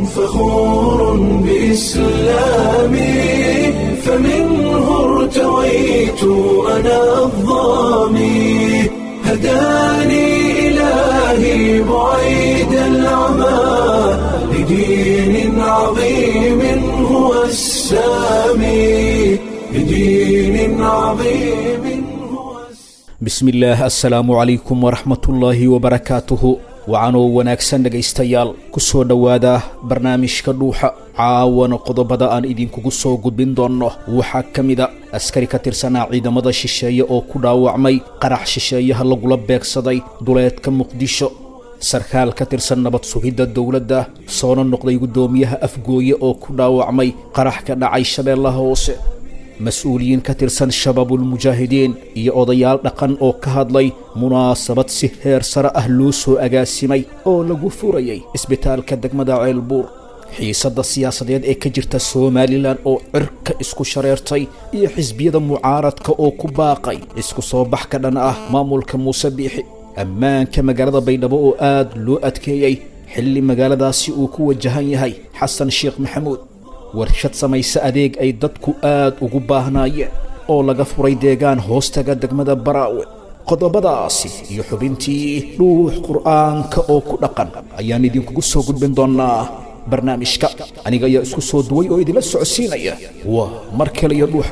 فخور بإسلامي فمنه ارتويت أنا الظامي هداني إلهي بعيد العمى لدين عظيم هو السامي لدين عظيم هو السامي bismillaah assalaamu calaykum waraxmatullaahi wabarakaatuhu wacanoo wanaagsan dhegaystayaal ku soo dhowaada barnaamijka dhuuxa caawana qodobada aan idinkugu soo gudbin doonno waxaa ka mida askari ka tirsanaa ciidamada shisheeye oo ku dhaawacmay qarax shisheeyaha lagula beegsaday duleedka muqdisho sarkaal ka tirsan nabad sugidda dowladda soona noqday guddoomiyaha afgooye oo ku dhaawacmay qarax ka dhacay shabeellaha hoose mas-uuliyiin ka tirsan shabaabulmujaahidiin iyo odayaal dhaqan oo ka hadlay munaasabad si heer sare ah loo soo agaasimay oo lagu furayay isbitaalka degmada ceelbuur xiisadda siyaasadeed ee ka jirta somalilan oo cirka isku shareertay iyo xisbiyada mucaaradka oo ku baaqay isku soo bax ka dhan ah maamulka muuse biixi ammaanka magaalada baydhabo oo aad loo adkeeyey xilli magaaladaasi uu ku wajahan yahay xasan sheekh maxamuud warshad samaysa adeeg ay dadku aad ugu baahnaayeen oo laga furay deegaan hoostaga degmada baraawe qodobadaasi iyo xubintii dhuux qur'aanka oo ku dhaqan ayaan idinkugu soo gudbin doonnaa barnaamijka aniga ayaa isku soo duway oo idinla socodsiinaya waa mar kale iyo dhuuxa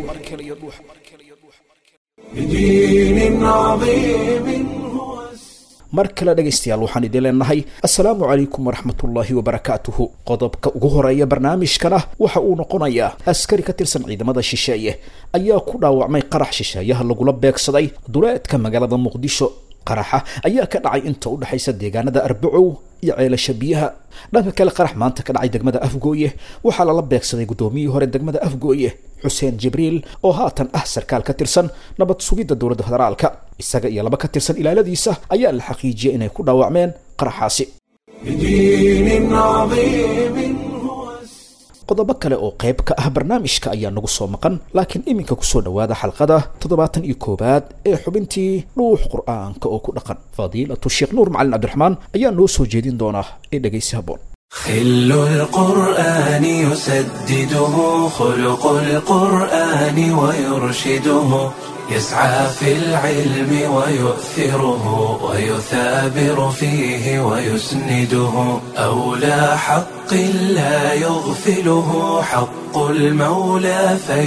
لدين عظيم هو السامي mar kale dhegaystayaal waxaan idin leenahay assalaamu calaykum waraxmatullaahi wabarakaatuhu qodobka ugu horeeya barnaamijkana waxa uu noqonayaa askari ka tirsan ciidamada shisheeye ayaa ku dhaawacmay qarax shisheeyaha lagula beegsaday duleedka magaalada muqdisho qaraxa ayaa ka dhacay inta u dhexaysa deegaanada arbacow iyo ceelasha biyaha dhanka kale qarax maanta ka dhacay degmada afgooye waxaa lala beegsaday guddoomiyihii hore degmada afgooye xuseen jibriil oo haatan ah sarkaal ka tirsan nabad sugidda dowladda federaalka isaga iyo laba ka tirsan ilaaladiisa ayaa la xaqiijiyey inay ku dhaawacmeen qaraxaasi لدين عظيم هو السامي qodobo kale oo qayb ka ah barnaamijka ayaa nagu soo maqan laakiin iminka kusoo dhowaada xalqada toddobaatan iyo koowaad ee xubintii dhuux qur'aanka oo ku dhaqan fadiilatu sheekh nuur macalin cabdiraxmaan ayaa noo soo jeedin doonaa ee dhegaysi habboon خل القرآن يسدده خلق القرآن ويرشده يسعى في العلم ويؤثره ويثابر فيه ويسنده أولى حق لا يغفله حق المولى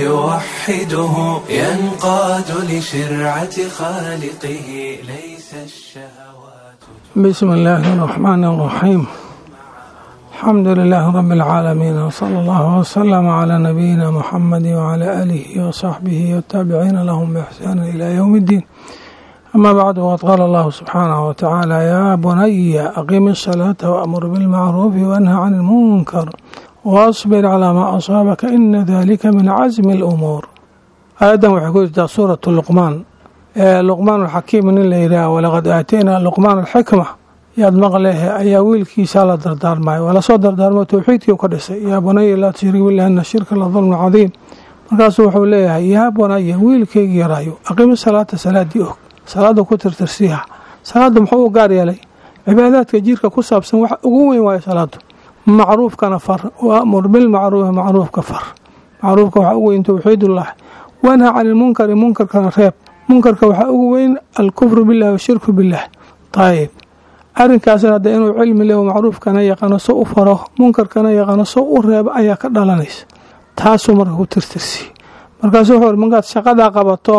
فيوحده ينقاد لشرعة خالقه ليس الشهوات بسم الله الرحمن الرحيم الحمد لله رب العالمين وصلى الله وسلم على نبينا محمد وعلى آله وصحبه والتابعين لهم بإحسان إلى يوم الدين أما بعد وقد قال الله سبحانه وتعالى يا بني أقم الصلاة وأمر بالمعروف وانهى عن المنكر واصبر على ما أصابك إن ذلك من عزم الأمور آدم وحكوت سورة لقمان ee luqmaan alxakiim nin la yidhaah walaqad aataynaa luqmaan alxikma yaad maqlehe ayaa wiilkiisaa la dardaarmay waa lasoo dardaarmo towxiidkii ka dhisay yaa bunaya laa tushrik bilah ina shirka la dulmu cadiim markaasuu wuxuu leeyahay yaa bunaya wiilkaygi yaraayo aqimi salaata salaadii og salaada ku tirtirsiiha salaada muxuu u gaar yeelay cibaadaadka jirka ku saabsan wax ugu weyn waayo salaadu macruufkana far waamur bilmacruufi macruufka far macruufka waxaa ugu weyn towxiidullah wanha cani lmunkari munkarkana reeb munkarka waxaa ugu weyn alkufru bilah washirku bilah ayib arinkaasna hadda inuu cilmi leh macruufkana yaqaano so u faro munkarkana yaqaano so u reebo ayaa ka dhalanaysa taasuu marka ku tirtirsi markaasu wuxuu markaad shaqadaa qabato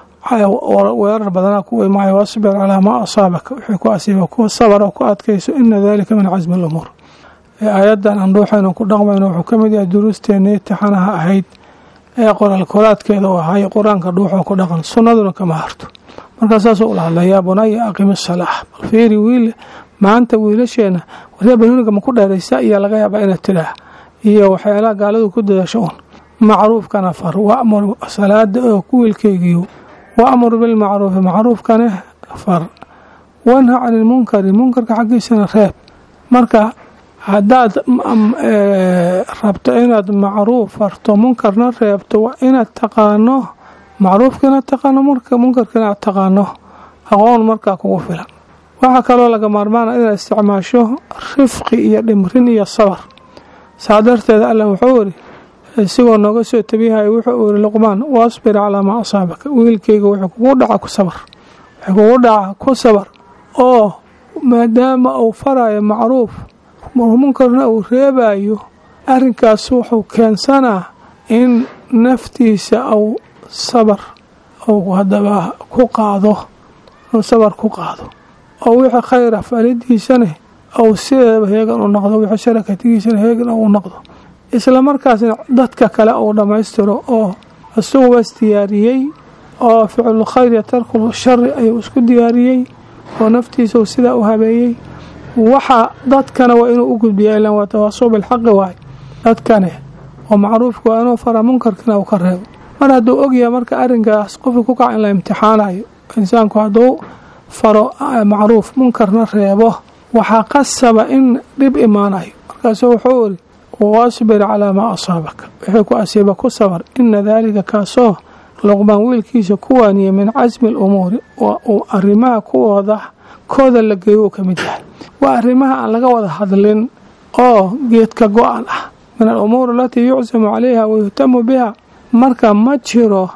weerar badanaa ku imaayo wasbir calaa maa asaabaka wixii ku asiiba kuwa sabara ku adkayso ina dalika min casmi lumuur aayadan aan dhuuxaynu ku dhaqmayno wuxuu ka mid yahay duruusteena itixaanaha ahayd ee qoraal koraadkeeda u ahay qur-aanka dhuuxoo ku dhaqan sunnaduna kama harto markaa saasuu ula hadla yaa bunaya aqimi salaax bal fiiri wiil maanta wiilasheena waryaa banuuniga ma ku dheeraysa ayaa laga yaabaa inaad tidhaah iyo waxyaalaha gaaladu ku dadasho un macruufkana far wamur salaada oo ku wiilkeygiyo waamur bilmacruufi macruufkana far wanha cani lmunkari munkarka xaggiisana reeb marka haddaad rabto inaad macruuf farto munkarna reebto waa inaad taqaano macruufka inaad taqaano munkarka inaad taqaano aqoon markaa kugu filan waxaa kaloo laga maarmaana inaad isticmaasho rifqi iyo dhimrin iyo sabar saa darteed allah wuxuu iri isigoo nooga soo tabiyahay wuxuu iri luqmaan wasbir calaa maa asaabaka wiilkayga wuxuu kugu dhaca ku sabar wuxuu kugu dhaca ku sabar oo maadaama uu farayo macruuf munkarna uu reebayo arrinkaas wuxuu keensanaa in naftiisa uu sabar uu haddaba ku qaado inuu sabar ku qaado oo wixii khayra falidiisane ou sideedaba heegan u noqdo wixii sharakatigiisana heegan u noqdo isla markaasna dadka kale uu dhammaystiro oo isagubaas diyaariyey oo ficlu khayr iyo tarkul shari ayuu isku diyaariyey oo naftiisa uu sidaa u habeeyey waxa dadkana waa inuu u gudbiya ilan waa tawaasuu bilxaqi waay dadkane oo macruufka waa inuu fara munkarkina uu ka reebo mar hadduu ogyahay marka arrinkaas qofka ku kaca in la imtixaanayo insaanku hadduu faro macruuf munkarna reebo waxaa qasaba in dhib imaanayo markaasu wuxuu iri wasbir calaa maa asaabaka wixii ku asiiba ku sabar ina daalika kaasoo luqmaan wiilkiisa ku waaniyey min casmi alumuuri waa uu arrimaha kuwooda kooda la geeyo uu ka mid yahay waa arrimaha aan laga wada hadlin oo geedka go-an ah min alumuur alatii yucsamu calayha wayuhtamu biha marka ma jiro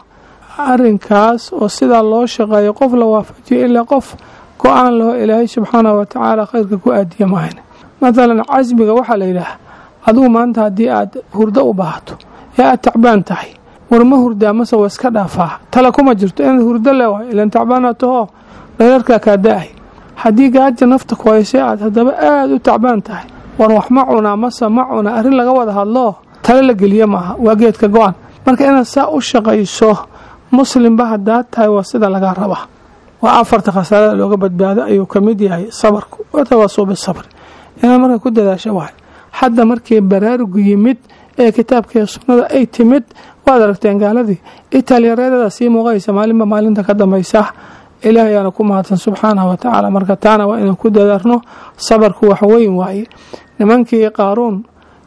arinkaas oo sidaa loo shaqeeyo qof la waafajiyo ilaa qof go-aan laho ilaahay subxaanahu watacaala khayrka ku aadiya maahan mathalan casmiga waxaa la yidhaaha adigu maanta haddii aad hurdo u baahato ee aad tacbaan tahay war ma hurdaa mase waa iska dhaafaa tala kuma jirto inaad hurdo leewahay ilan tacbaana tahoo dhereerkaa kaa da-ay haddii gaaja nafta ku haysay aad haddaba aada u tacbaan tahay war wax ma cunaa mase ma cunaa arrin laga wada hadloo tale la geliye maaha waa geedka go-an marka inaad saa u shaqayso muslimba haddaad tahay waa sida laga rabaa waa afarta khasaarada looga badbaado ayuu ka mid yahay sabarku watawasuu bisabri inaad marka ku dadaasho waay hadda markii baraarugu yimid ee kitaabkaiyo sunnada ay timid waad aragteen gaaladii itaalyareedada sii muuqaysa maalinba maalinta ka dambaysa ilaah ayaana ku mahadsan subxaanahu watacaala marka taana waa inaan ku dadaarno sabarku wax weyn waaye nimankii qaaruun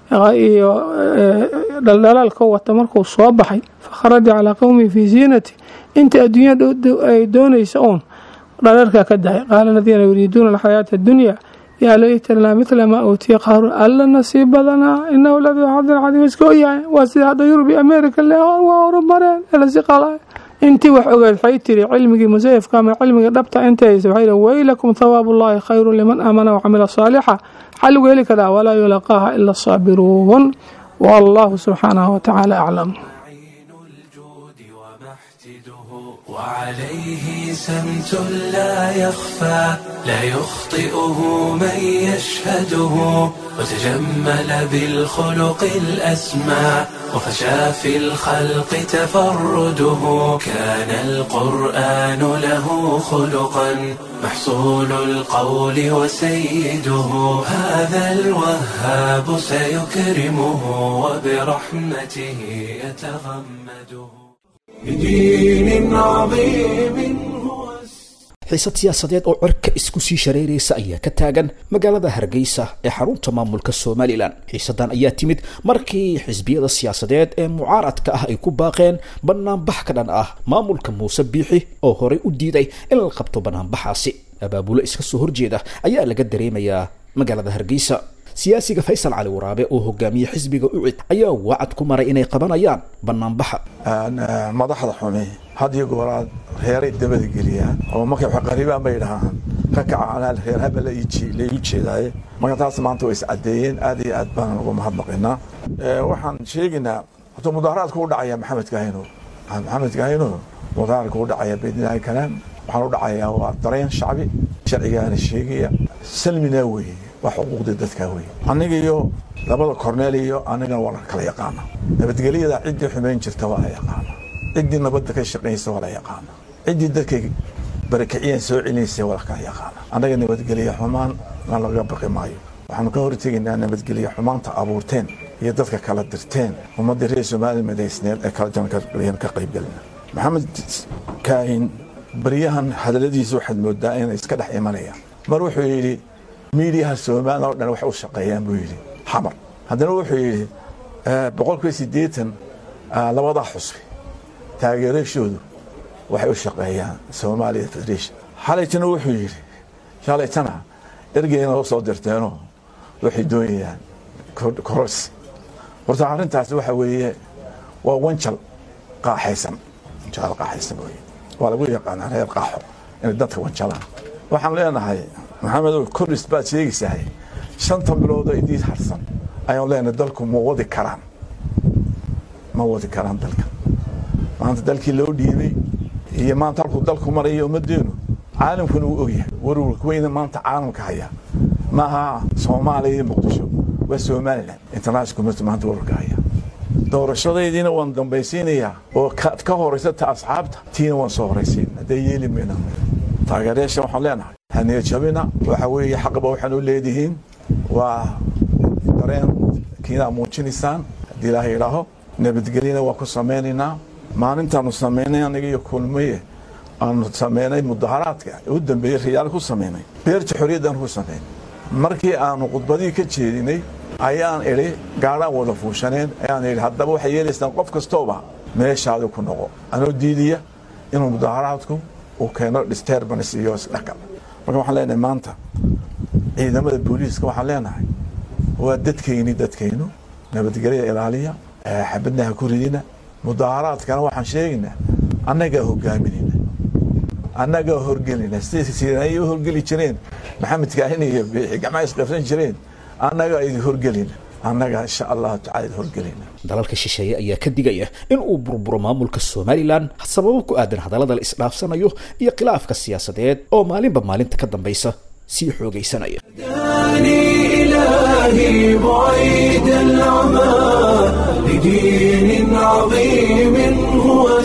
iyo dhaldhalaalka wata markuu soo baxay fakharaja calaa qowmihi fii ziinati inta adduunya ay doonaysa uun dhaleerkaa ka dahay qaala aladiina yuriiduuna alxayaata addunya yaa laytanaa midla maa uutiya qaaruun alla nasiib badanaa inahu laduu xadin cadiim iska oyahay waa sida hadda yurub iyo america le waa horumareen elasi qala intii wax ogeed waxay tiri cilmigii musayafka ama cilmigii dhabta intaysa waxay yihi weylakum thawaabu ullahi khayru liman aamana wacamila saalixa xal lagu heli karaa walaa yulaqaaha ila asaabiruun wallahu subxaanahu watacaala aclam وعليه سمت لا يخفى لا يخطئه من يشهده وتجمل بالخلق الأسمى وفشى في الخلق تفرده كان القرآن له خلقا محصول القول وسيده هذا الوهاب سيكرمه وبرحمته يتغمده بدين عظيم هو xiisad siyaasadeed oo cirka isku sii shareeraysa ayaa ka taagan magaalada hargeysa ee xarunta maamulka somalilan xiisadan ayaa timid markii xisbiyada siyaasadeed ee mucaaradka ah ay ku baaqeen banaanbax ka dhan ah maamulka muuse biixi oo horey u diiday in la qabto banaanbaxaasi abaabulo iska soo horjeeda ayaa laga dareemayaa magaalada hargeysa siyaasiga faysal cali waraabe oo hogaamiye xisbiga ucid ayaa wacad ku maray inay qabanayaan banaanbaxa madaxda xumi had iyo gooraad reeray dabada geliyaan oo markay wax qariibaan bay dhahaan ka kaca anaa reer haba la ii jeedaaye marka taas maanta way iscadeeyeen aad iyo aad baan uga mahadnaqinaa waxaan sheegaynaa horta mudaaharaadku u dhacaya maxamed kahino maxamed kahino mudaaharaadku u dhacaya baydnilaahi kalaam waxaan u dhacayaa waa dareen shacbi sharcigaana sheegaya salmina weeye waa xuquuqda dadka weeye aniga iyo labada korneel iyo anigana waa la kala yaqaana nabadgelyada ciddii xumayn jirta waa la yaqaana ciddii nabadda ka shaqaynaysa waa la yaqaana ciddii dadkay barakiciyeen soo celinaysa waa la kala yaqaana annaga nabadgelya xumaan na laga baqi maayo waxaanu ka hortegaynaa nabadgelya xumaanta abuurteen iyo dadka kala dirteen ummaddii reer soomaaliya madaysneed ee kala janaan ka qaybgelina maxamed kaahin baryahan hadaladiisa waxaad moodaa inay iska dhex imanayaan mar wuxuu yidhi miidiyaha soomaaliya oo dhan waxay u shaqeeyaan buu yidhi xamar haddana wuxuu yidhi boqolkiiba siddeetan labadaa xusbi taageerashoodu waxay u shaqeeyaan soomaaliya federation xalaytana wuxuu yidhi shalaytana ergeyna oo soo dirteenoo waxay doonayaan koros horta arrintaasi waxa weeye waa wanjal qaaxaysan wanjal qaaxaysan weye waa lagu yaqaanaa reer qaaxo inay dadka wanjalaan waxaan leenahay maxamedow koris baad sheegaysahay shanta bilood oo idiin harsan ayaan leenahay dalku ma wadi karaan ma wadi karaan dalka maanta dalkii loo dhiibay iyo maanta halkuu dalku maraya ummadeenu caalamkuna uu ogyahay warwarka weyna maanta caalamka haya maaha soomaaliya iyo muqdisho waa somalilan international community maanta warwarka haya doorashadaydiina waan dambaysiinayaa oo ka horaysa ta asxaabta tiina waan soo horaysiin haddee yeeli mayna taageerayaasha waxaan leenahay haniya jabina waxa weeye xaqba waxaan u leedihiin waa dareen kiinaa muujinaysaan haddii ilaaha idhaaho nabadgelyana waa ku samaynaynaa maalintaanu samaynay aniga iyo kulmaye aanu samaynay mudaharaadka u dambeeyey riyaal ku samaynay beerta xorriyaddan ku samaynay markii aanu khudbadihii ka jeedinay ayaan idhi gaadhaan wada fuushaneen ayaan idhi haddaba waxay yeelaysaan qof kastooba meeshaadi ku noqo anoo diidiya inuu mudaharaadku uu keeno disturbance iyo isdhexgal marka waxaan leenahay maanta ciidamada booliiska waxaan leenahay waa dadkayni dadkaynu nabadgelya ilaaliya xabadna ha ku ridina mudaharaadkana waxaan sheegaynaa annagaa hogaaminayna annagaa horgelinaa siday ay u horgeli jireen maxamed kaahin iyo biixi gacmaha isqabsan jireen annagaa idin horgelina annagaa insha allahu tacala horgelina dalalka shisheeye ayaa ka digaya in uu burburo maamulka somalilan sababo ku aadan hadallada la isdhaafsanayo iyo khilaafka siyaasadeed oo maalinba maalinta ka dambaysa sii xoogaysanaya إلهي بعيد العمى لدين عظيم هو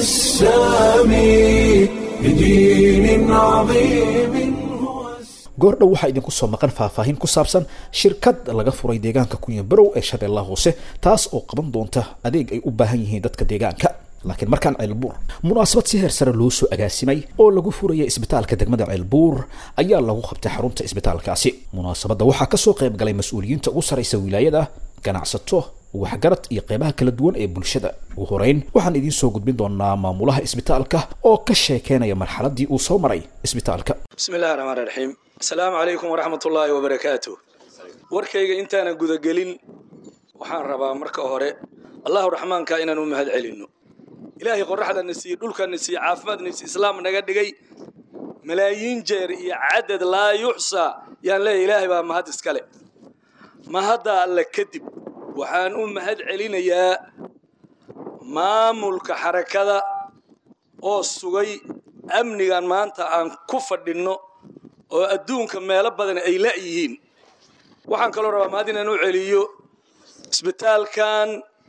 السامي لدين عظيم هو goordhow waxaa idinku soo maqan faahfaahin ku saabsan shirkad laga furay deegaanka kunya barow ee shabeellaha hoose taas oo qaban doonta adeeg ay u baahan yihiin dadka deegaanka laakiin markaan ceelbuur munaasabad si heer sare loo soo agaasimay oo lagu furayay isbitaalka degmada ceelbuur ayaa lagu qabtay xarunta isbitaalkaasi munaasabadda waxaa kasoo qayb galay mas-uuliyiinta ugu saraysa wilaayada ganacsato waxgarad iyo qeybaha kala duwan ee bulshada ugu horeyn waxaan idiin soo gudbin doonaa maamulaha isbitaalka oo ka sheekeynaya marxaladii uu soo maray isbitaalka bismi illahi raxmaan raxiim asalaamu calaykum waraxmat ullaahi wabarakaatu warkayga intaanan gudagelin waxaan rabaa marka hore allahu raxmaanka inaan u mahad celinno ilaahay qoraxdana siiye dhulkana siiye caafimaadna siiye islaam naga dhigay malaayiin jeer iyo cadad laa yuxsaa yaan leeyahy ilaahay baa mahad iskale mahadda alle kadib waxaan u mahad celinayaa maamulka xarakada oo sugay amnigan maanta aan ku fadhinno oo adduunka meelo badan ay la'yihiin waxaan kaloo rabaa mahad inaan u celiyo isbitaalkan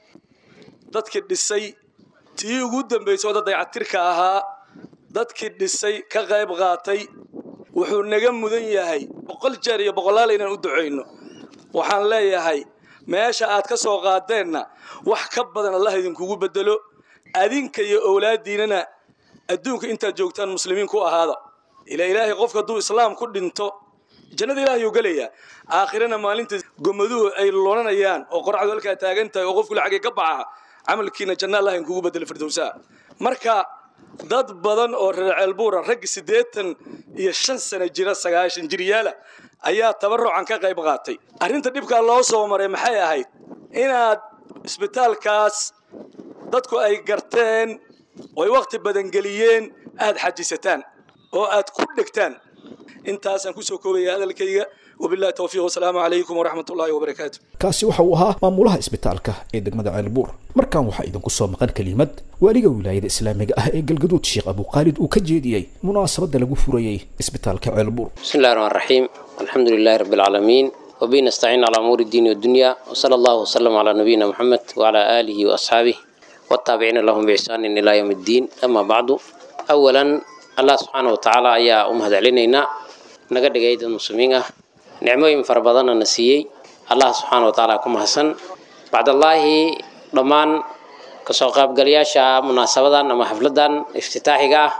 dadkii dhisay tii ugu dambaysay oo dad dayactirka ahaa dadkii dhisay ka qayb qaatay wuxuu naga mudan yahay boqol jeer iyo boqolaal inaan u ducayno waxaan leeyahay meesha aad ka soo qaadeenna wax ka badan allah idinkugu bedelo adinka iyo owlaadiinana adduunka intaad joogtaan muslimiin ku ahaada ila ilaahay qofka hadduu islaam ku dhinto jannada ilahay uu gelayaa aakhirana maalinta gomaduhu ay loonanayaan oo qoracdu halkaa taagan tahay oo qofku lacagay ka baxa camalkiina janna allah inkugu bedelo firdowsaa marka dad badan oo reer ceelbuura raggi siddeetan iyo shan sano jira sagaashan jiryaala ayaa tabarucan ka qayb qaatay arrinta dhibkaa loo soo maray maxay ahayd inaad isbitaalkaas dadku ay garteen oo ay wakhti badan geliyeen aad xajisataan oo aad ku dhegtaan intaasaan kusoo koobaya hadalkayga wabillahi towfiiq wasalaamu calaykum waraxmat ullaahi wabarakaatu kaasi waxa uu ahaa maamulaha isbitaalka ee degmada ceelbuur markan waxaa idinku soo maqan kelimad waaliga wilaayada islaamiga ah ee galgaduud sheekh abuqaalid uu ka jeediyey munaasabadda lagu furayey isbitaalka ceelbuur بسم الله الرحمن الرحيم الحمد لله رب العالمين وبه نستعين على أمور الدين والدنيا وصلى الله وسلم على نبينا محمد وعلى آله وأصحابه والتابعين لهم بإحسان إلى يوم الدين أما بعد أولا الله سبحانه وتعالى أيا أمهد علينا نقد قيد المسلمين نعموين فربضان نسيي الله سبحانه وتعالى كم حسن بعد الله ضمان kasoo qaybgalayaasha munaasabadan ama xafladan iftitaaxiga ah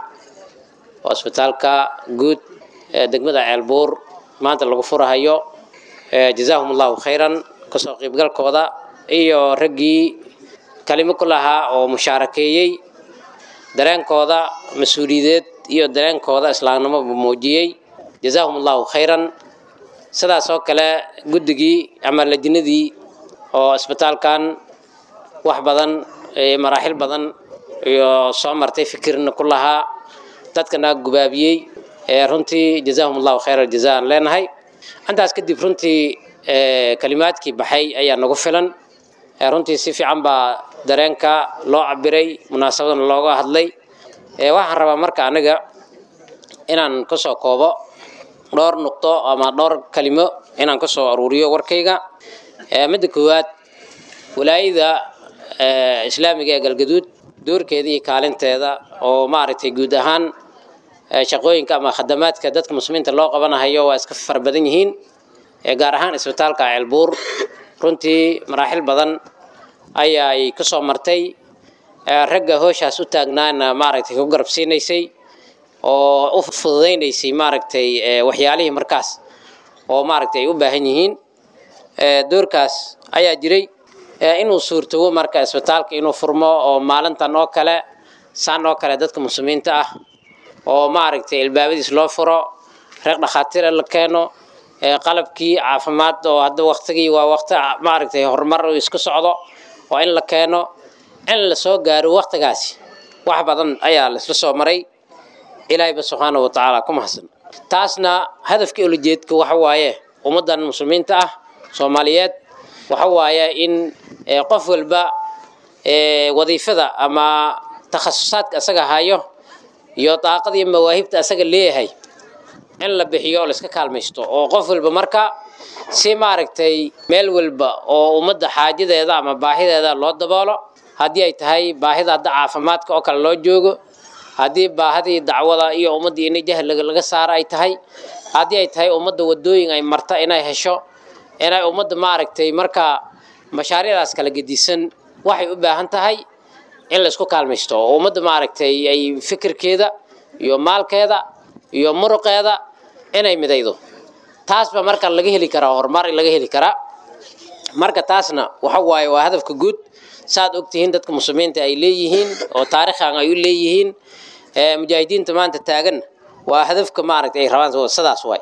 oo isbitaalka guud ee degmada ceelbuur maanta lagu furahayo jazaahum allahu khayran kasoo qaybgalkooda iyo raggii kalimo ku lahaa oo mushaarakeeyey dareenkooda mas-uuliyadeed iyo dareenkooda islaamnimoba muujiyey jazaahum allahu khayran sidaas oo kale guddigii ama lajinadii oo isbitaalkan wax badan maraaxil badan iyo soo martay fikirna ku lahaa dadkana gubaabiyey runtii jazaahum allahu khayra aljaza aan leenahay intaas kadib runtii kalimaadkii baxay ayaa nagu filan runtii si fiican baa dareenka loo cabiray munaasabadana looga hadlay waxaan rabaa marka aniga inaan kasoo koobo dhowr nuqdo ama dhowr kalimo inaan kasoo aruuriyo warkayga midda koowaad walaayada islaamiga ee galgaduud doorkeeda iyo kaalinteeda oo maaragtay guud ahaan shaqooyinka ama khadamaadka dadka muslimiinta loo qabanahayo waa iska fara badan yihiin gaar ahaan isbitaalka ceelbuur runtii maraaxil badan ayaay kasoo martay ragga hooshaas u taagnaana maaragtay ku garab siinaysay oo u fududaynaysay maaragtay waxyaalihii markaas oo maaragtay ay u baahan yihiin doorkaas ayaa jiray inuu suurtowo marka isbitaalka inuu furmo oo maalintan oo kale saan oo kale dadka muslimiinta ah oo maaragtay ilbaabadiis loo furo reeq dhakhaatiir la keeno qalabkii caafimaad oo hadda waktigii waa waqti maaragtay horumar isku socdo oo in la keeno in la soo gaaro waktigaasi wax badan ayaa laisla soo maray ilaahayba subxaana wa tacaala ku mahadsan taasna hadafkii ulajeedka waxa waaye ummaddan muslimiinta ah soomaaliyeed waxa waaye in qof walba wadiifada ama takhasusaadka asaga hayo iyo daaqada iyo mawaahibta asaga leeyahay in la bixiyo oo laiska kaalmaysto oo qof walba marka si maaragtay meel walba oo ummadda xaajadeeda ama baahideeda loo daboolo haddii ay tahay baahida hadda caafimaadka oo kale loo joogo haddii baahidii dacwada iyo ummaddii inay jahliga laga saaro ay tahay haddii ay tahay ummadda wadooyin ay marta inay hesho inay ummadda maaragtay marka mashaariicdaas kala gedisan waxay u baahan tahay in laisku kaalmaysto oo ummadda maaragtay ay fikirkeeda iyo maalkeeda iyo muruqeeda inay midaydo taasba marka laga heli karaa horumar laga heli karaa marka taasna waxa waaye waa hadafka guud saad ogtihiin dadka muslimiinta ay leeyihiin oo taariikhan ay u leeyihiin mujaahidiinta maanta taagan waa hadafka maaragtay ay rabaan sidaas waay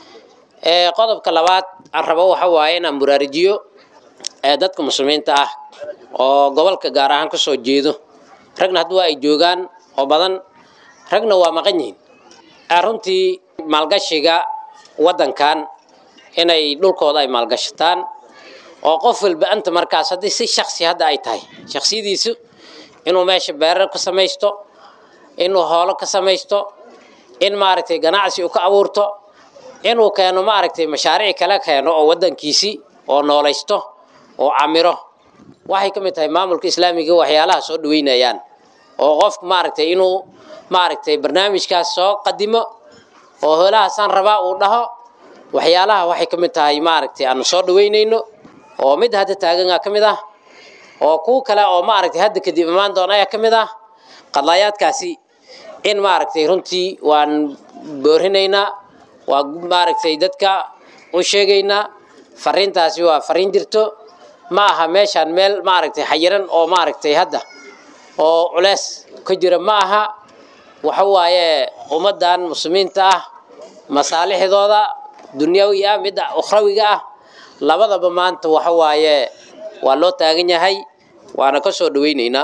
qodobka labaad aan rabo waxa waaye inaan buraarijiyo dadka muslimiinta ah oo gobolka gaar ahaan kasoo jeedo ragna hadda waa ay joogaan oo badan ragna waa maqan yihiin runtii maalgashiga waddankan inay dhulkooda ay maalgashataan oo qof walba anta markaas haddii si shaksi hadda ay tahay shaksiyadiisu inuu meesha beerar ka samaysto inuu hoolo ka samaysto in maaragtay ganacsi uu ka abuurto inuu keeno maaragtay mashaariic kale keeno oo waddankiisii oo noolaysto oo camiro waxay ka mid tahay maamulka islaamiga waxyaalaha soo dhaweynayaan oo qofku maaragtay inuu maaragtay barnaamijkaas soo qadimo oo hoolahaasaan rabaa uu dhaho waxyaalaha waxay ka mid tahay maaragtay aanu soo dhaweynayno oo mid hadda taaganaa ka mid ah oo kuwa kale oo maaragtay hadda kadib imaan doona ayaa ka mid ah qadlaayaadkaasi in maaragtay runtii waan boorinaynaa waa maaragtay dadka u sheegaynaa fariintaasi waa fariin jirto ma aha meeshaan meel maaragtay xayiran oo maaragtay hadda oo culeys ka jira ma aha waxa waaye ummaddan muslimiinta ah masaalixdooda dunyawi ah midda ukhrawiga ah labadaba maanta waxa waaye waa loo taagan yahay waana ka soo dhaweynaynaa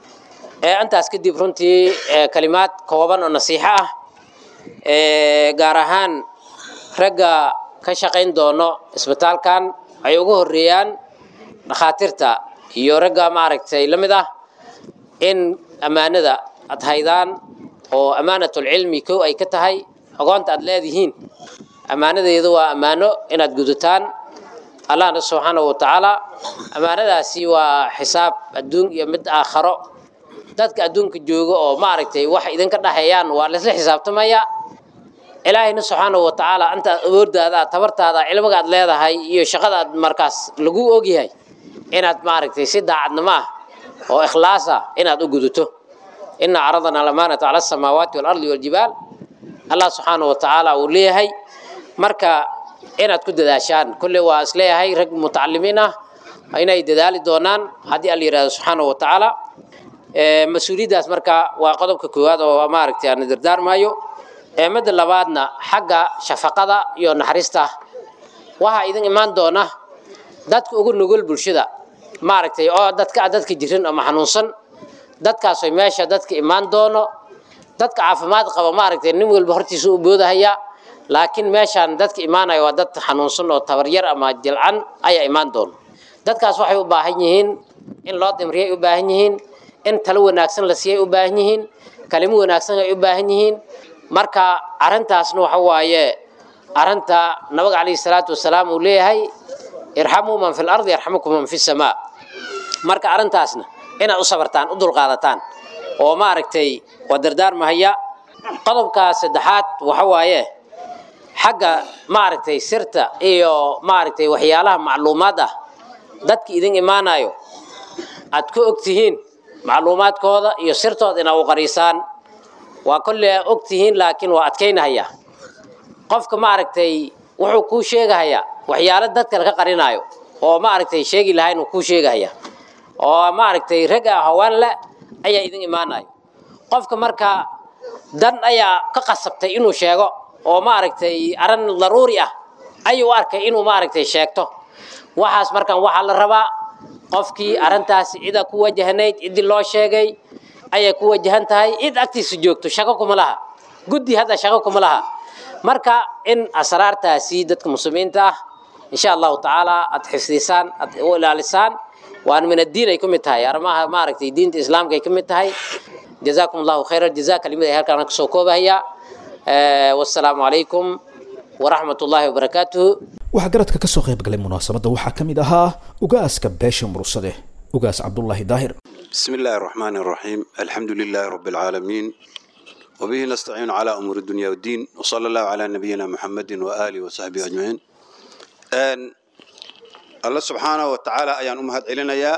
intaas kadib runtii kalimaad kooban oo nasiixo ah gaar ahaan ragga ka shaqayn doono isbitaalkan ay ugu horeeyaan dhakhaatiirta iyo ragga maaragtay la mid ah in ammaanada aad haydaan oo ammaanatulcilmi kow ay ka tahay aqoonta aad leedihiin ammaanadeedu waa ammaano inaad gudataan allahna subxaanahu wa tacaala ammaanadaasi waa xisaab adduun iyo mid aakharo dadka adduunka jooga oo maaragtay wax idinka dhexeeyaan waa laisla xisaabtamaya ilaahayna subxaanahu wa tacaala intaad awoordaada tabartaada cilmiga aad leedahay iyo shaqada aad markaas lagu ogyahay inaad maaragtay si daacadnimo ah oo ikhlaas ah inaad u gudato ina caradana alamaanata cala asamaawaati waalardi waljibaal allah subxaanahu wa tacaala uu leeyahay marka inaad ku dadaashaan kulle waa isleeyahay rag mutacalimiin ah inay dadaali doonaan haddii alla yidhahdo subxaanahu wa tacaala mas-uuliyaddaas marka waa qodobka koowaad oo maaragtay aan dardaarmaayo midda labaadna xagga shafaqada iyo naxariista waxaa idin imaan doona dadka ugu nugul bulshada maaragtay oo dadka dadka jirin ama xanuunsan dadkaasoo meesha dadka imaan doono dadka caafimaad qaba maaragtay nin walba hortiisa u boodahaya laakiin meeshaan dadka imaanaya waa dad xanuunsan oo tabaryar ama jilcan ayaa imaan doono dadkaas waxay u baahan yihiin in loo dimriyay u baahan yihiin in talo wanaagsan la siiyay u baahan yihiin kalimo wanaagsan ay u baahan yihiin marka arrintaasna waxa waaye arrinta nabiga calayhi salaatu wasalaam uu leeyahay irxamuu man fi lardi yarxamukum man fi samaa marka arrintaasna inaad u sabartaan u dulqaadataan oo maaragtay waa dardaarmahaya qodobka saddexaad waxa waaye xagga maaragtay sirta iyo maaragtay waxyaalaha macluumaad ah dadka idin imaanayo aad ku og tihiin macluumaadkooda iyo sirtooda inaad u qariisaan waa kolle og tihiin laakiin waa adkaynahaya qofka maaragtay wuxuu kuu sheegahayaa waxyaalo dadka ka qarinayo oo maaragtay sheegi lahayn uu kuu sheegahaya oo maaragtay rag ah hawaan le ayaa idin imaanayo qofka marka dan ayaa ka qasabtay inuu sheego oo maaragtay arrin daruuri ah ayuu u arkay inuu maaragtay sheegto waxaas markan waxaa la rabaa qofkii arrintaasi cida ku wajahnayd ciddii loo sheegay ayay ku wajahan tahay cid agtiisa joogto shaqo kuma laha guddi hadda shaqo kuma laha marka in asraartaasi dadka muslimiinta ah insha allahu tacaala aad xifdisaan aad u ilaalisaan waan min addiin ay ka mid tahay arrimaha maaragtay diinta islaamka ay ka mid tahay jazaakum allahu khayra jazaa kelimada ay halkaan kasoo koobahaya wassalaamu calaykum waraxmat ullaahi wabarakaatuhu waxaa garadka ka soo qayb galay munaasabadda waxaa ka mid ahaa ugaaska beesha mursade ugaas cabdullaahi daahir بسم الله الرحمن الرحيم الحمد لله رب العالمين وبه نستعين على أمور الدنيا والدين وصلى الله على نبينا محمد وآله وصحبه أجمعين أن الله سبحانه وتعالى أيان أمهد علينا يا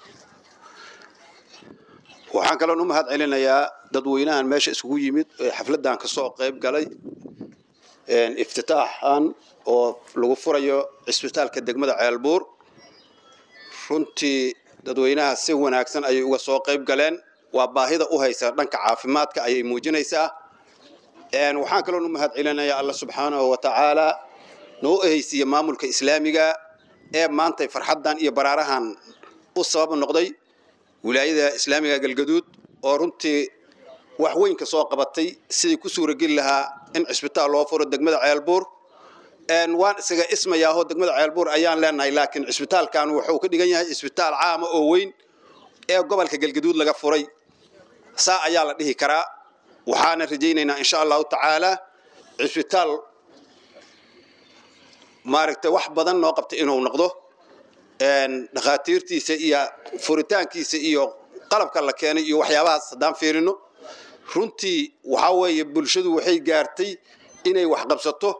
waxaan kaloo u mahad celinayaa dadweynahan meesha isugu yimid ee xafladan kasoo qayb galay iftitaaxan oo lagu furayo cisbitaalka degmada ceelbuur runtii dadweynaha si wanaagsan ayay uga soo qayb galeen waa baahida u haysa dhanka caafimaadka ayay muujinaysaa waxaan kaloo u mahad celinayaa alla subxaanahu wa tacaala noo ehaysiiya maamulka islaamiga ee maantay farxaddan iyo baraarahan u sabab noqday wilaayada islaamiga galgaduud oo runtii wax weyn ka soo qabatay sidii ku suurageli lahaa in cisbitaal loo furo degmada ceelbuur waan isaga ismayaahoo degmada ceelbuur ayaan leenahay laakiin cisbitaalkan wuxuu ka dhigan yahay cisbitaal caama oo weyn ee gobolka galgaduud laga furay saa ayaa la dhihi karaa waxaana rajaynaynaa insha allahu tacaala cisbitaal maaragtay wax badan noo qabta inuu noqdo dhakhaatiirtiisa iyo furitaankiisa iyo qalabka la keenay iyo waxyaabahaas haddaan fiirino runtii waxaa weeye bulshadu waxay gaartay inay waxqabsato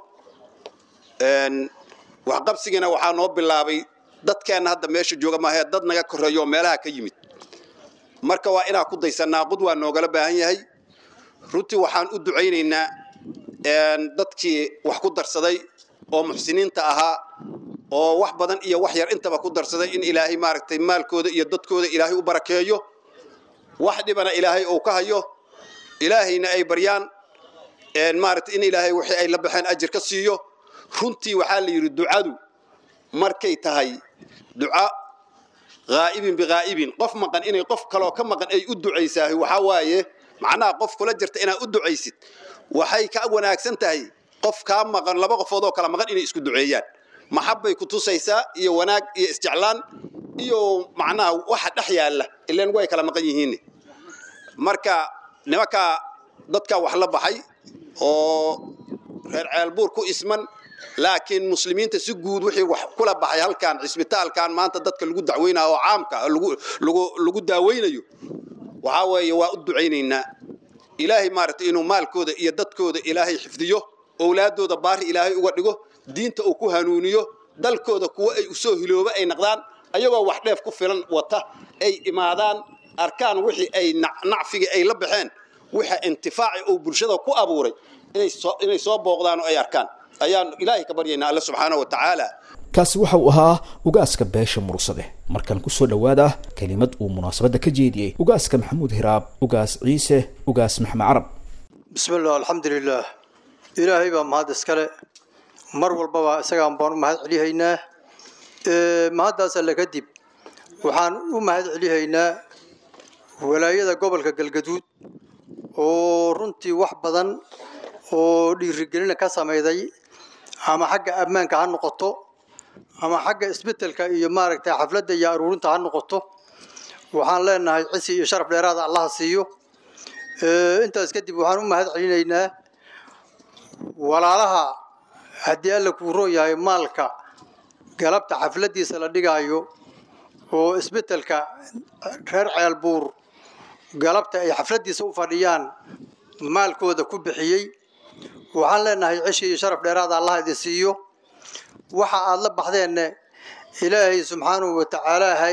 waxqabsigiina waxaa noo bilaabay dadkeenna hadda meesha jooga maahee dad naga koreeyo oo meelaha ka yimid marka waa inaan ku daysannaa qud waa noogala baahan yahay runtii waxaan u ducaynaynaa dadkii wax ku darsaday oo muxsiniinta ahaa oo wax badan iyo wax yar intaba ku darsaday in ilaahay maaragtay maalkooda iyo dadkooda ilaahay u barakeeyo wax dhibana ilaahay uu ka hayo ilaahayna ay baryaan maaragtay in ilaahay wixii ay la baxeen ajir ka siiyo runtii waxaa la yidhi ducadu markay tahay duca haa'ibin bihaa'ibin qof maqan inay qof kaloo ka maqan ay u ducaysaahay waxaa waaye macnaha qof kula jirta inaad u ducaysid waxay ka wanaagsan tahay qof kaa maqan laba qofood oo kala maqan inay isku duceeyaan maxabbay ku tusaysaa iyo wanaag iyo isjeclaan iyo macnaha waxa dhex yaalla ilaan way kala maqan yihiin marka nimankaa dadka wax la baxay oo reer ceelbuur ku isman laakiin muslimiinta si guud wixii wax kula baxay halkan cisbitaalkan maanta dadka lagu dacweynayo oo caamka lagu daaweynayo waxaa weeye waa u ducaynaynaa ilaahay maaragtay inuu maalkooda iyo dadkooda ilaahay xifdiyo owlaadooda baari ilaahay uga dhigo diinta uu ku hanuuniyo dalkooda kuwo ay usoo hilooba ay naqdaan ayagoo wax dheef ku filan wata ay imaadaan arkaan wixii ay nacfigii ay la baxeen wixa intifaaci uu bulshada ku abuuray inay soo booqdaan oo ay arkaan ayaan ilaahay ka baryaynaa alle subxaana wa tacaala kaasi waxa uu ahaa ugaaska beesha mursade markan kusoo dhowaada kelimad uu munaasabadda ka jeediyey ugaaska maxamuud hiraab ugaas ciise ugaas maxmed carab bismi illah alxamdulilaah ilaahay baa mahad iskale mar walbaba isagaan baan u mahad celihaynaa mahaddaas alle kadib waxaan u mahad celihaynaa walaayada gobolka galgaduud oo runtii wax badan oo dhiirigelina ka samayday ama xagga ammaanka ha noqoto ama xagga isbetelka iyo maaragtay xafladda iyo aruurinta ha noqoto waxaan leenahay cisi iyo sharaf dheeraada allaha siiyo intaas kadib waxaan u mahad celinaynaa walaalaha haddii alla kuu roon yahay maalka galabta xafladdiisa la dhigaayo oo isbetelka reer ceelbuur galabta ay xafladdiisa u fadhiyaan maalkooda ku bixiyey waxaan leenahay cishi iyo sharaf dheeraada allah idin siiyo waxa aad la baxdeenne ilaahay subxaanahu wa tacaalaahay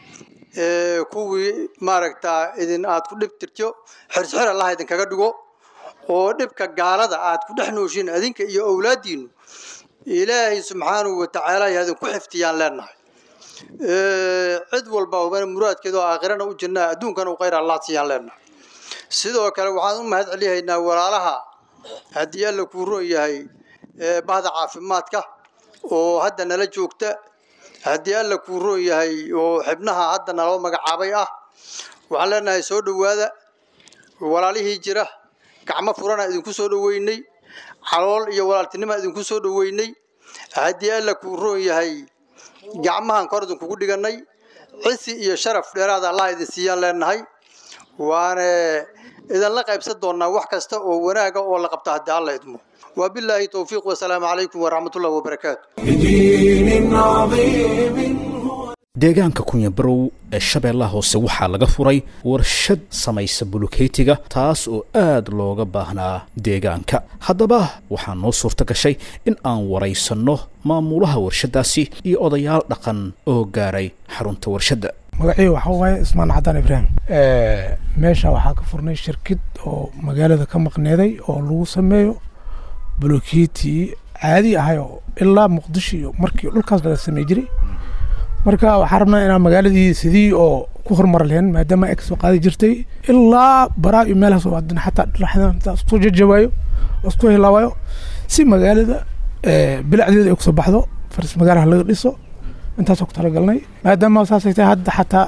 kuwii maaragtaa idin aad ku dhib tirto xirxir allah idinkaga dhigo oo dhibka gaalada aad ku dhex nooshiin adinka iyo owlaaddiinu ilaahay subxaanahu wa tacaala idinku xiftiyaan leenahay cid walba hubana muraadkeeda oo aakhirana u jirnaa adduunkana u khayr allah siiyaan leenahay sidoo kale waxaan u mahad celihaynaa walaalaha haddii alla kuu roon yahay bahda caafimaadka oo hadda nala joogta haddii alla kuu roon yahay oo xibnaha hadda naloo magacaabay ah waxaan leenahay soo dhowaada walaalihii jira gacmo furana idinku soo dhoweynay calool iyo walaaltinima idinku soo dhoweynay haddii alla kuu roon yahay gacmahan kor idinkugu dhiganay cisi iyo sharaf dheeraada allah idin siiyaan leenahay waana idinla qaybsan doonaa wax kasta oo wanaaga oo la qabta haddii alla idmo وبالله توفيق والسلام عليكم ورحمة الله وبركاته بدين عظيم deegaanka kunyabarow ee shabeellaha hoose waxaa laga furay warshad samaysa bulukeytiga taas oo aad looga baahnaa deegaanka haddaba waxaa noo suurto gashay in aan waraysanno maamulaha warshaddaasi iyo odayaal dhaqan oo gaaray xarunta warshadda magacii waxaa waaye ismaan cadaan ibraahim meesha waxaa ka furnay shirkid oo magaalada ka maqneeday oo lagu sameeyo buloketi caadi ahay oo ilaa muqdisho iyo markii dhulkaas laga samey jiray marka waxaa rabnaa inaan magaaladii sidii oo ku horumar lahayn maadaama ay kasoo qaadi jirtay ilaa baraa iyo meelahaas oo haddana xataa dhexdan intaa isku jajabaayo oo isku hilaawayo si magaalada bilacdeeda ay kusoo baxdo faris magaalaha laga dhiso intaasoo ku talagalnay maadaama saasay tahay hadda xataa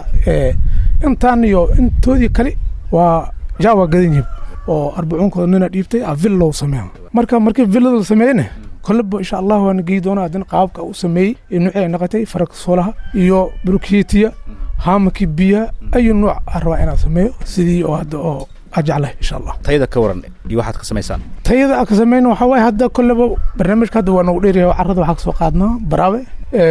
intaan iyo intoodii kale waa jaawa gadan yihib oo arbacuunkooda nina dhiibtay a vill loo sameeya marka markii villada la sameeyeyna kolleba insha allah waana geyi doonaa haddana qaabka u sameeyey iyo nuucii ay noqotay faraka soolaha iyo buluketiya haamakii biyaha ayu nuuc aan rabaa inaan sameeyo sidii oo hadda oo aan jeclahay insha allah tayada ka waran iyo waxaad ka samaysaan tayada aan ka sameyna waxaa waaye hadda kolleba barnaamijka hadda waa nagu dheeryahay carrada waxaa kasoo qaadnaa baraabe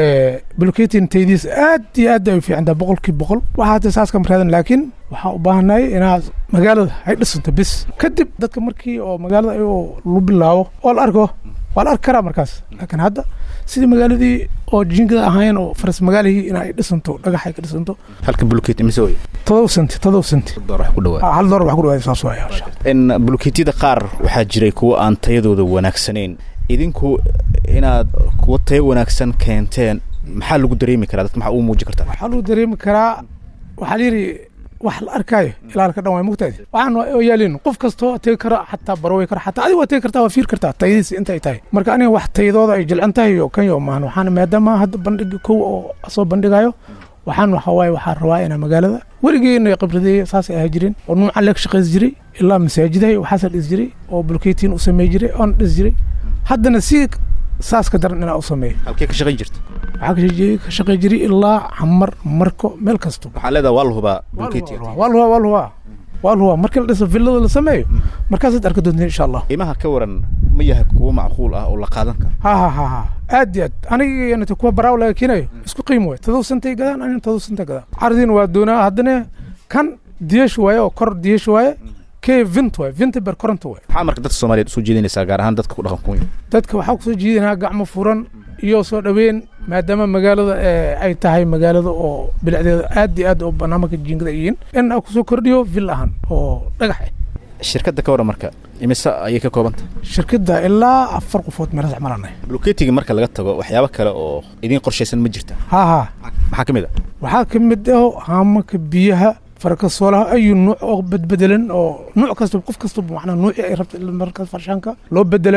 bulketin taydiis aad iyo aad ay u fiicantaa boqolkii boqol waxaa hadda saas kama raadan laakiin waxaa u baahanay inaad magaalada ay dhisanto bis kadib dadka markii oo magaalada ayagoo lagu bilaabo oo la arko waa la arki karaa markaas laakiin hadda sidii magaaladii oo jiingada ahayn oo faras magaalihii in ay dhisanto dhagax ay ka dhisanto halka buluketi mise wey todoba senti todoba senti door wax ku dhawaa hal door wax ku dhawaada saas waaya insha in buluketiyada qaar waxaa jiray kuwo aan tayadooda wanaagsanayn idinku inaad kuwo tayo wanaagsan keenteen maxaa lagu dareemi karaa dadka maxaa uu muujin kartaa waxaa lagu dareemi karaa waxaa la yidhi wax la arkaayo ilaalka dhan waay mugtaadi waxaan oo yaalin qof kastoo tegi kara xataa barowey kara xataa adiga waa tegi kartaa waa fiir kartaa tayadiisa intay tahay marka aniga wax tayadooda ay jilcan tahay iyo kan yo maahan waxaan maadaama hadda bandhigi kow oo soo bandhigayo waxaan waxa waaye waxaa rabaa inaa magaalada weligeena khibradeeya saasay ahaa jireen oo nuucan leeg shaqays jiray ilaa masaajidahay waxaasa dhis jiray oo bulkeetiin u samey jiray oona dhis jiray haddana si saas ka daran inaa u sameeyo halkee ka shaqayn jirta waxaa ka shaqeeyey- ka shaqey jiray ilaa xamar marko meel kasto waxaa leedaha waa la hubaa buluketiga waa luhaa waa luhaa waa luhaa markii la dhiso villada la sameeyo markaasaad arki doontiin insha allah qiimaha ka waran ma yahay kuwo macquul ah oo la qaadan karo ha ha ha ha aad iyo aad aniga kuwa baraaw laga keenayo isku qiimo waay todoba sentay gadaan anina todoba sentay gadaan cardiina waa doonaa haddana kan diyesh waaye oo kor diyesh waaye kee vint waaye vinta ber koronta waaye maxaa marka dadka soomaaliyeed usoo jeedinaysaa gaar ahaan dadka ku dhaqan kunya dadka waxaa kusoo jiidanaa gacmo furan iyo soo dhaweyn maadaama magaalada eh, ay tahay magaalada oo bilicdeeda aad iyo aad oo barnaamijka jiingada ay yihiin in aan kusoo kordhiyo vill ahaan oo dhagax ah shirkadda ka waran marka imise ayay ka kooban tahay shirkadda ilaa afar qofood meelas cmalanay buluketiga marka laga tago waxyaabo kale oo idiin qorshaysan ma jirta ha ha maxaa ka mid a waxaa ka mid ah haamaka biyaha farka soolaha ayu nuuc oo bedbedelan oo nuuc kasta qof kastaba macnaa nuucii ay rabta in markaas farshaanka loo bedelayo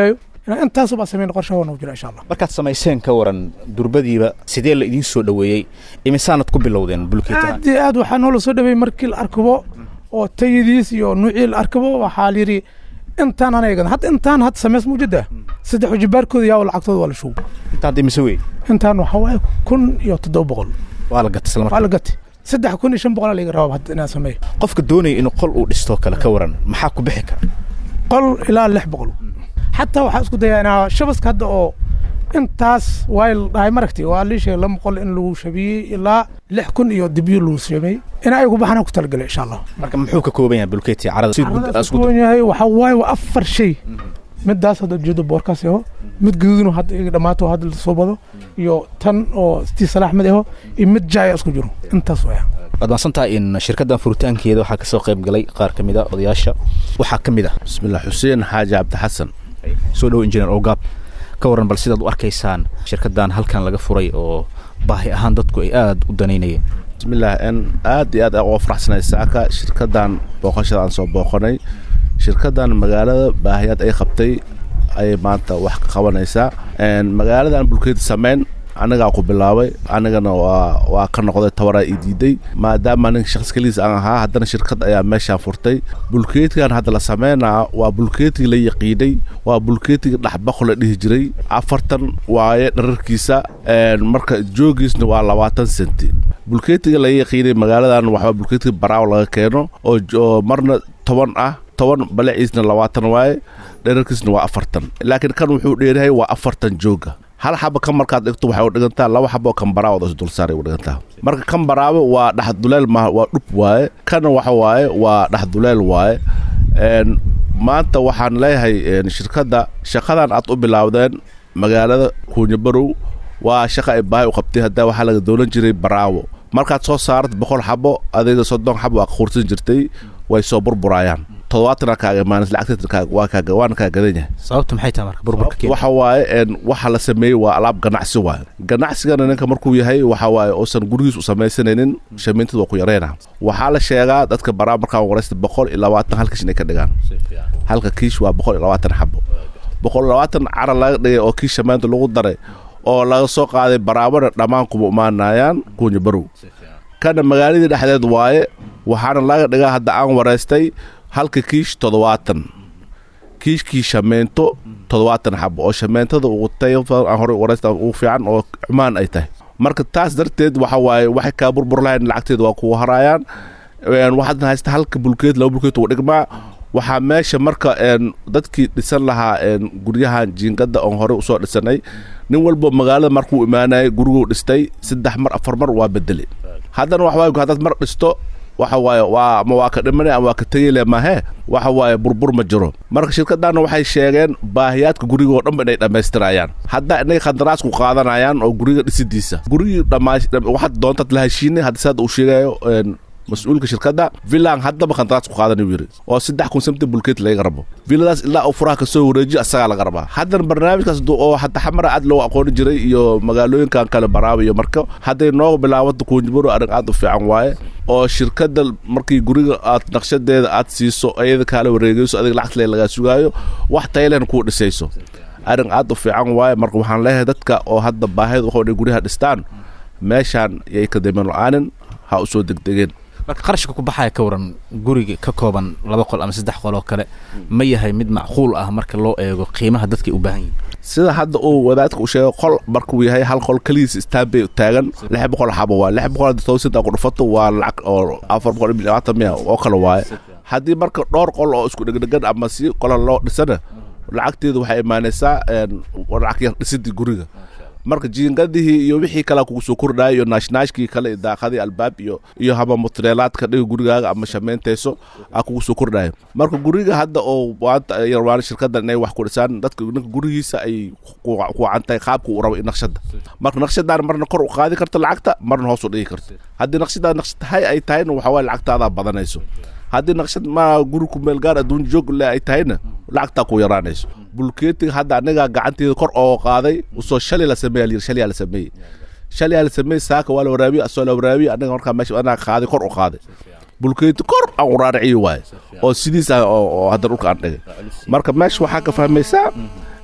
inaan intaasubaa samayn qorshaha waa nagu jira insha allah markaad samayseen ka waran durbadiiba sidee la idiin soo dhoweeyey imisaanad ku bilowdeen bulkeetaha aad iyo aad waxaa noola soo dhaweeyey markii la arkibo oo tayadiis iyo nuucii la arkibo waxaa la yidhi intaan anaga hadda intaan hadda sameys mujida saddex wajibaarkooda yaa lacagtooda waa la shugo intaad imise wey intaan waxaa waaye kun iyo toddoba boqol waa la gatay isla waa markaa la gatay saddex kun iyo shan boqol laga rabaa hadda inaan sameeyo qofka doonaya inuu qol uu dhistoo kale ka waran maxaa ku bixi kara qol ilaa lix boqol xataa waxaa isku dayaa inaa shabaska hadda oo intaas waay la dhahay maragti waa lii sheegay lama qol in lagu shabiyey ilaa lix kun iyo dibyo lagu shabiyey in ayagu baxana ku talagalay insha allah marka muxuu ka kooban yahay bulkeeti carada si guud caradaas kuwan yahay waxaa waaye waa afar shay midaas hadda ujeedo boorkaas aho mid gaduudno hadda iga dhammaato hadda lasoo bado iyo tan oo tii salaax mid aho iyo mid jaaya isku jiro intaas waya waad maadsantahay in shirkaddan furitaankeeda waxaa ka soo qayb galay qaar ka mid a odayaasha waxaa ka mid ah bismillah xuseen xaaji cabdixasan soo dhowo injineer ogaab ka waran bal sidaad u arkaysaan shirkaddan halkan laga furay oo baahi ahaan dadku ay aada u danaynayeen bismillah n aad iyo aad aan uga faraxsanay saaka shirkaddan booqashada aan soo booqanay shirkaddan magaalada baahiyaad ay qabtay ayay maanta wax ka qabanaysaa magaaladan bulkeed sameyn anigaa ku bilaabay anigana waa waa ka noqday tabaraa ii diiday maadaama nin shaqs keligiis aan ahaa haddana shirkad ayaa meeshaan furtay bulkeetigan hadda la sameynaa waa bulkeetigii la yaqiinay waa bulkeetigii dhaxbaqo la dhihi jiray afartan waaye dhararkiisa marka joogiisna waa labaatan senti bulkeetiga la yaqiinay magaaladan waxaa bulkeetiga baraaw laga keeno oo oo marna toban ah toban balaciisna labaatan waaye dherarkiisna waa afartan laakiin kan wuxuu dheerahay waa afartan jooga hal xaba kan markaad dhigto waxay u dhigantaa laba xaba oo kambaraawood is dulsaaray u dhigantaa marka kan baraawe waa dhaxduleel maaha waa dhub waaye kana waxa waaye waa dhaxduleel waaye maanta waxaan leeyahay shirkadda shaqadan aad u bilaawdeen magaalada kuunyabarow waa shaqa ay baahi u qabtay haddaa waxaa laga doolan jiray baraawo markaad soo saarad boqol xabo adiga soddon xabo waa quursan jirtay way soo burburaayaan toddobaatana kaaga imaanas lacagta waa kaaga waana kaa gadan yahay sababtu maxay tahay marka burburka keena waxa waaye een waxa la sameeyey waa alaab ganacsi waaye ganacsigana ninka markuu yahay waxa waaye uusan gurigiis u samaysanaynin shamiintada waa ku yareyna waxaa la sheegaa dadka baraa markaa waraysta boqol iyo labaatan hal kiish inay ka dhigaan halka kiish waa boqol iyo labaatan xabo boqol iyo labaatan cara laga dhigay oo kiish shamaanta lagu daray oo laga soo qaaday baraabana dhammaan kuma imaanayaan kuunya barow kana magaaladii dhexdeed waaye waxaana laga dhigaa hadda aan waraystay halka kiish toddobaatan kiishkii shameento toddobaatan xabo oo shameentada ugu tayo aan hore waraysta ugu fiican oo cumaan ay tahay marka taas darteed waxa waaye waxay kaa burbur lahayn lacagteeda waa kugu haraayaan waxaadna haysta halka bulkeed laba bulkeed ugu dhigmaa waxaa meesha marka dadkii dhisan lahaa guryahan jiingada oon hore usoo dhisanay nin walba magaalada markuu imaanayay guriguu dhistay saddex mar afar mar waa bedeli haddana wax waaye haddaad mar dhisto waxa waaye waa ama waa ka dhimanay ama waa ka tegele mahe waxa waaye burbur ma jiro marka shirkadana waxay sheegeen baahiyaadka guriga oo dhanba inay dhammaystirayaan hadda inay khandaraas ku qaadanayaan oo guriga dhisidiisa gurigii dhammaa waxaad doontaad la heshiinay hadda saad uu sheegayo mas-uulka shirkadda villan haddaba khandaraas ku qaadan yiri oo saddex kun samti bulkeet laga rabo villadaas ilaa uu furaha kasoo wareejiyo asagaa laga rabaa haddana barnaamijkaas oo hadda xamara aad loo aqooni jiray iyo magaalooyinkan kale baraaba iyo marka hadday nooga bilaabanta kuunjibaro arrin aad u fiican waaye oo shirkadda markii guriga aad naqshadeeda aad siiso iyada kaala wareegayso adiga lacagtale lagaa sugaayo wax taylen kuu dhisayso arrin aad u fiican waaye marka waxaan leeyahay dadka oo hadda baahida waxoo dhan guryaha dhistaan meeshaan yay ka dameen la-aanin ha u soo degdegeen marka qarashka ku baxaya ka waran guriga ka kooban laba qol ama saddex qol oo kale ma yahay mid macquul ah marka loo eego qiimaha dadkay u baahan yihin sida hadda uu wadaadka u sheegay qol markuu yahay hal qol keligiis istaanbay taagan lix boqol xabo waa lix boqol towsad ku dhufato waa lacag oo afar boqol iyo labaatan miya oo kale waaye haddii marka dhowr qol oo isku dhegdhegan ama si qola loo dhisana lacagteedu waxay imaanaysaa lacag yar dhisidii guriga marka jiingadihii iyo wixii kale kugu soo kordhaya iyo naashnaashkii kale iyo daaqadii albaab iyo iyo haba mutreelaadka dhiga gurigaaga ama shameentayso aa kugu soo kordhaya marka guriga hadda oo maanta yarwaan shirkaddan inay wax ku dhisaan dadka ninka gurigiisa ay ku wacan tahay qaabka uu rabo naqshada marka naqshadaan marna kor u qaadi karto lacagta marna hoos u dhigi karto haddii naqshadaa naqshad hay ay tahayna waxa waye lacagtaadaa badanayso haddii naqshad ma guri ku meel gaar adduun joog le ay tahayna lacagtaa ku yaraanayso bulkeetiga hadda anigaa gacanteeda kor oo qaaday usoo shalay la sameeya layiri shalyaa la sameeyey shalyaa la sameeyey saaka waa la waraabiye asoo la waraabiye aniga markaa meesha anaa qaaday kor u qaaday bulkeeti kor aan uraariciyi waaye oo sidiis ah oo hadda dhulka aan dhigay marka meesha waxaa ka fahmaysaa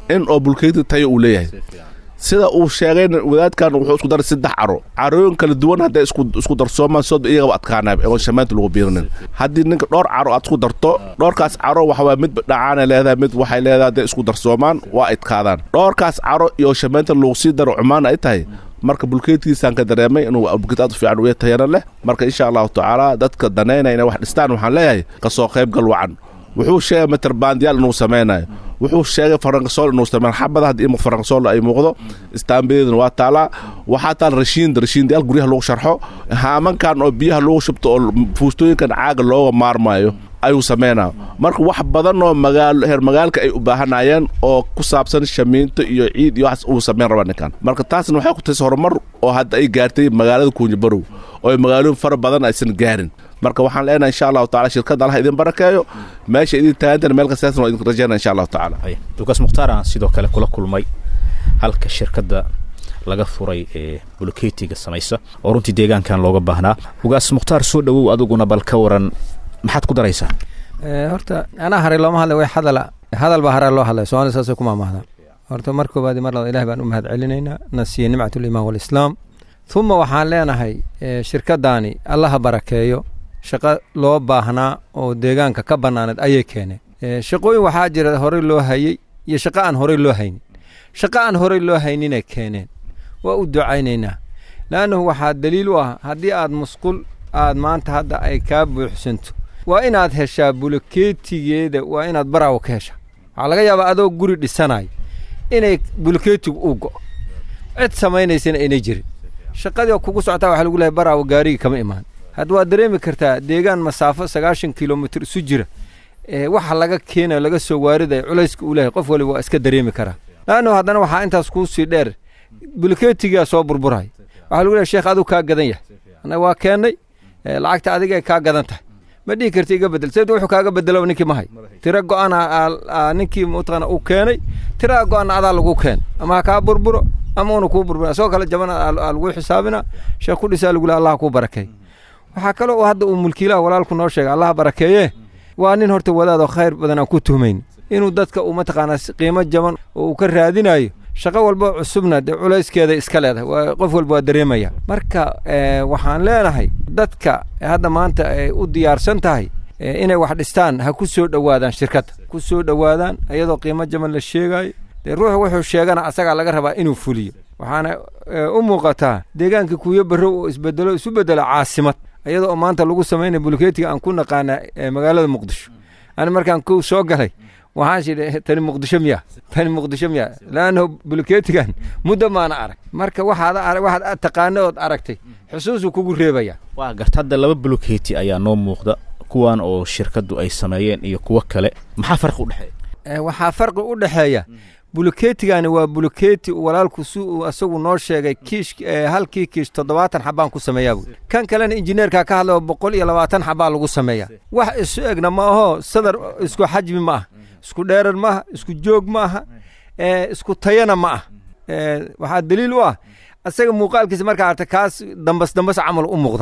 in oo bulkeeti tayo uu leeyahay sida uu sheegayna wadaadkan wuxuu isku daray saddex caro carooyin kala duwan hadday isku isku darsoomaan sod iyagaba adkaanaab oon shamaanta lagu biirinin haddii ninka dhowr caro aad isku darto dhowrkaas caro waxa waye mid dhacaana leedahay mid waxay leedahay hadday isku darsoomaan waa adkaadaan dhowrkaas caro iyo shamaanta lagu sii daro cumaan ay tahay marka bulkeetkiisaan ka dareemay inuu bulkeet aad u fiican uya tayana leh marka insha allahu tacaala dadka danaynaya inay wax dhistaan waxaan leeyahay kasoo qaybgal wacan wuxuu sheegay materbandiyaal inuu samaynayo wuxuu sheegay farankasool inuu sameyn xabada haddii ima farankasool ay muuqdo istaambiyadeeduna waa taalaa waxaa taal rashiinda rashiindayaal guryaha lagu sharxo haamankan oo biyaha lagu shubto oo fuustooyinkan caaga looga maarmayo ayuu sameynaa marka wax badan oo magaalo heer magaalka ay u baahanayeen oo ku saabsan shamiinto iyo ciid iyo waxaas uu sameyn rabaa ninkan marka taasna waxay ku taysay horumar oo hadda ay gaartay magaalada kuunyabarow oo ay magaalooyin fara badan aysan gaarin marka waxaan leenahay insha allahu tacala shirkadda allah idin barakeeyo meesha idin taagantana meel kastaasna waa idin rajeynaya insha allahu tacaala dukaas mukhtaar aan sidoo kale kula kulmay halka shirkadda laga furay ee bulkeetiga samaysa oo runtii deegaankan looga baahnaa ugaas mukhtaar soo dhowow adiguna bal ka waran maxaad ku daraysaa horta anaa haray looma hadlay way hadala hadal baa haraa loo hadlay soomaalida saasay ku maamahdaan horta mar koobaadi mar labaad ilahi baan u mahad celinaynaa na siiye nimcatulimaan walislaam uma waxaan leenahay shirkaddaani allaha barakeeyo shaqo loo baahnaa oo deegaanka ka bannaaneed ayay keeneen shaqooyin waxaa jira horey loo hayey iyo shaqo aan horey loo haynin shaqo aan horey loo hayninay keeneen waa u ducaynaynaa leannahu waxaa daliil u ah haddii aad musqul aad maanta hadda ay kaa buuxsanto waa inaad heshaa bulkeetigeeda waa inaad baraawo ka heshaa waxaa laga yaabaa adoo guri dhisanayo inay bulkeetigu uu go'o cid samaynaysana aynay jirin shaqadii kugu socotaa waxaa lagu lehay baraawo gaarigii kama imaan hadda waad dareemi kartaa deegaan masaafo sagaashan kilomitr isu jira waxa laga keenayo laga soo waaridaya culayska uu lehay qof waliba waa iska dareemi karaa laannu haddana waxaa intaas kuu sii dheer bulkeetigaa soo burburaya waxaa lagu lehay sheekh aduu kaa gadan yahay annaga waa keennay lacagta adigay kaa gadan tahay ma dhihi karti iga bedel sayid wuxuu kaaga bedelo ninkii ma hay tira go'ana ninkii mataqaana uu keenay tira go'ana adaa lagu keen ama ha kaa burburo ama una kuu burbura isagoo kale jaban aa lagu xisaabina sheekh ku dhisaa lagu lehay allah kuu barakeey waxaa kaloo hadda uu mulkiilaha walaalku noo sheegay allah barakeeye waa nin horta wadaadoo khayr badan aan ku tuhmayn inuu dadka uu mataqaanaa qiimo jaban oo uu ka raadinayo shaqo walba cusubna dee culayskeeda iska leedahay waa qof walba waa dareemaya marka waxaan leenahay dadka hadda maanta ay u diyaarsan tahay inay wax dhistaan ha ku soo dhowaadaan shirkadda ku soo dhowaadaan iyadoo qiimo jaban la sheegayo dee ruuxu wuxuu sheegana asagaa laga rabaa inuu fuliyo waxaana u muuqataa deegaankii kuuyo barrow oo isbedelo isu bedelo caasimad iyadoo maanta lagu samaynaya bulkeetiga aan ku naqaana magaalada muqdisho ani markaan kow soo galay waxaan shidhi tani muqdisho miya tani muqdisho miya laannahu bulkeetigan muddo maana arag marka waxaad waxaad taqaana ood aragtay xusuusuu kugu reebaya waa garta hadda laba bulkeeti ayaa noo muuqda kuwan oo shirkaddu ay sameeyeen iyo kuwo kale maxaa farqi u dhexeeya waxaa farqi u dhexeeya bulkeetigani waa bulkeeti walaalku si uu asagu noo sheegay kiish halkii kiish toddobaatan xabaan ku sameeyaa buui kan kalena injineerkaa ka hadlao boqol iyo labaatan xabaa lagu sameeyaa wax isu egna ma aho sadar isku xajmi ma aha isku dheeran ma aha isku joog ma aha isku tayana ma ah waxaa daliil u ah asaga muuqaalkiisa markaa arta kaas dambas dambas camal u muuqda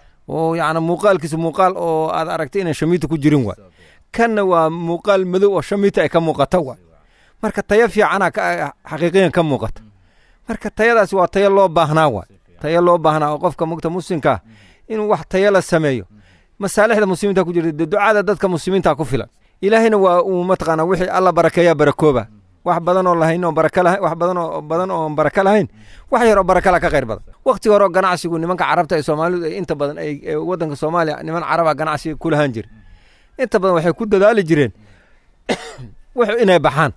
oo yacni muuqaalkiisa muuqaal oo aad aragtay inaan shamiita ku jirin waay kanna waa muuqaal madow oo shamiita ay ka muuqata waay marka tayo fiicana xaqiiqiyan ka muuqata marka tayadaasi waa tayo loo baahnaa waay tayo loo baahnaa oo qofka mugta muslimkaa inuu wax tayo la sameeyo masaalixda muslimiinta ku jirta dee ducada dadka muslimiinta ku filan ilaahayna waa uu mataqaanaa wixii alla barakeeyaa barakooba wax badan oo lahayn oo baraka lahayn wax badan oo badan oo baraka lahayn wax yar oo baraka la ka qayr badan waqti hore oo ganacsigu nimanka carabta ee soomaalidu ay inta badan ay waddanka soomaaliya niman caraba ganacsiga ku lahaan jira inta badan waxay ku dadaali jireen wuxuu inay baxaan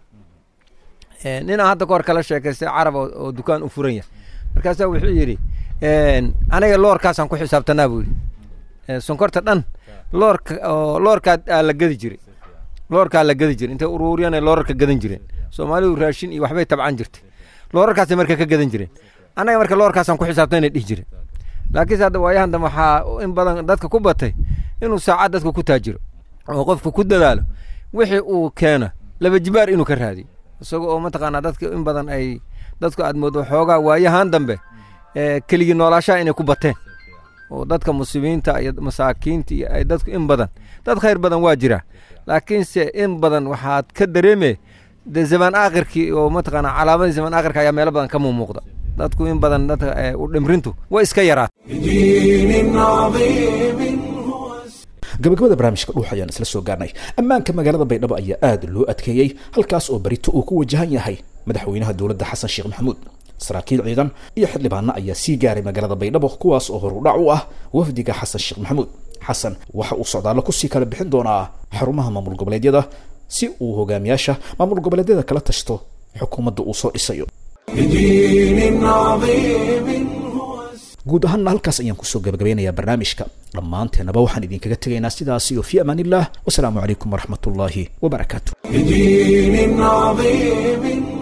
ninaa hadda kahor kala sheekaystay carab oo dukaan u furan yahay markaasaa wuxuu yidhi aniga loorkaasaan ku xisaabtanaa buu yidhi sonkorta dhan loorka oo loorkaa aa la gadi jiray loorkaa la gadi jiray intay uruuriyaan ay loorarka gadan jireen soomaalidu raashin iyo waxbay tabcan jirtay loorarkaasay marka ka gadan jireen annaga marka loorkaasaan ku xisaabtan inay dhihi jireen laakiinse hadda waayahan dambe waxaa in badan dadka ku batay inuu saacad dadka ku taajiro oo qofka ku dadaalo wixii uu keeno laba jibaar inuu ka raadiyo isaga oo mataqaanaa dadka in badan ay dadku aad moodo xoogaa waayahan dambe keligii noolaashaha inay ku bateen oo dadka muslimiinta iyo masaakiinta iyo ay dadku in badan dad khayr badan waa jira laakiinse in badan waxaad ka dareeme dee zamaan aakhirkii oo mataqaana calaamadii zamaan aakhirka ayaa meelo badan ka muuqda dadku in badan dadka u dhimrintu way iska yaraat بدين عظيم gabagabada barnaamijka dhuux ayaan isla soo gaarnay ammaanka magaalada baydhabo ayaa aad loo adkeeyey halkaas oo berito uu ku wajahan yahay madaxweynaha dowladda xasan sheekh maxamuud saraakiil ciidan iyo xildhibaano ayaa sii gaaray magaalada baydhabo kuwaas oo horudhac u ah wafdiga xasan sheekh maxamuud xasan waxa uu socdaallo kusii kala bixin doonaa xarumaha maamul goboleedyada si uu hogaamiyaasha maamul goboleedyada kala tashto xukuumadda uu soo dhisayo بدين عظيم guud ahaanna halkaas ayaan kusoo gabagabeynayaa barnaamijka dhammaanteenaba waxaan idinkaga tegaynaa sidaas iyo fi amaan illah wasalaamu calaykum waraxmat ullaahi wabarakaatu بدين عظيم